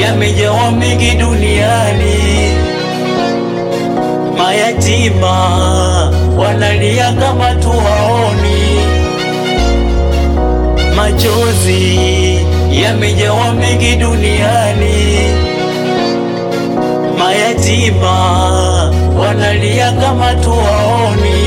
yamejawa mengi duniani, mayatima wanalia kama tuwaoni, machozi yamejawa mengi duniani, mayatima wanalia kama tuwaoni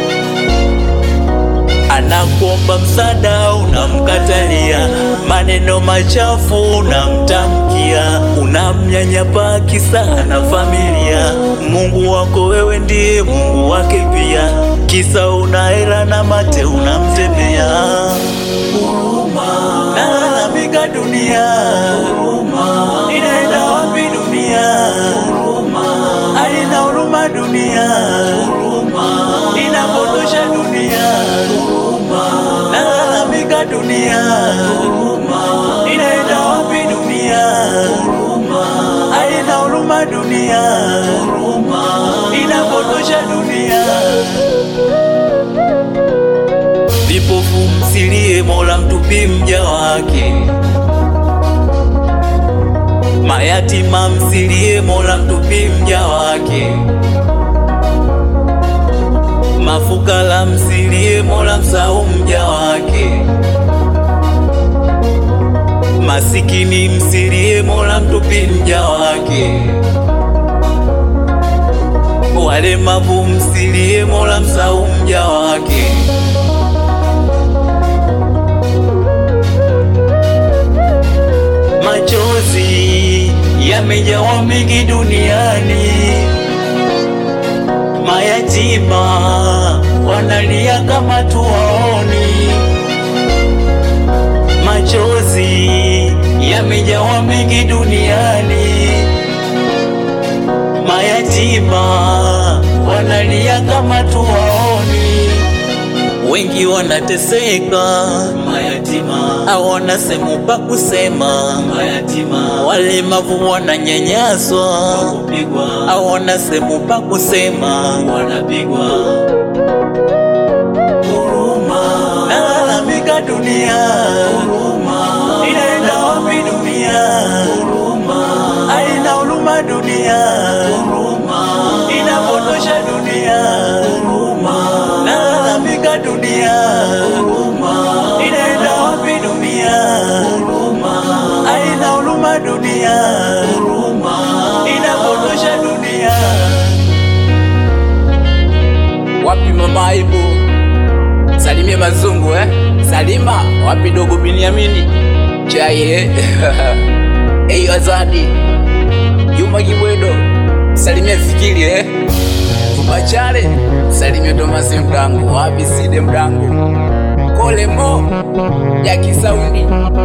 anakuomba msaada, unamkatalia, maneno machafu unamtamkia, unamnyanyapaa kisa na familia. Mungu wako wewe ndiye Mungu wake pia, kisa una hela na mate unamtemea. Huruma nalalamika dunia, huruma inaenda wapi dunia? Huruma alina huruma dunia, huruma inapotosha dunia nalalamika dunia, inaenda wapi dunia? Haina huruma dunia, inapotosha dunia. Vipofu msilie, Mola mtupi mja wake. Mayatima msilie, Mola mtupi mja wake. Mafukara msilie, Mola msahau mja wake. Masikini msilie, Mola mtupi mja wake. Walemavu msilie, Mola msahau mja wake. Machozi yamejawa mengi duniani mayatima wanalia kama tuwaoni, machozi yamejawa mengi duniani, mayatima wanalia kama tuwaoni, wengi wanateseka, mayatima hawana sehemu pa kusema, mayatima walemavu wananyanyaswa, hawana sehemu pa kusema, wanapigwa. Huruma nalalamika dunia, huruma inaenda wapi dunia? Huruma haina huruma dunia, huruma inapotosha dunia, huruma nalalamika dunia, huruma inaenda wapi dunia? Huruma haina huruma dunia, huruma inapotosha dunia. Wapi mama aibu? Salimie mazungu eh? Salima, wapi dogo Biniamini? Chai eh? Eyo Azadi, Juma Kibwedo, salimie Fikiri eh? Tubachale, salimie Tomasi Mdangu, wapi Side Mdangu? Kole Mo, Jaki Saundi,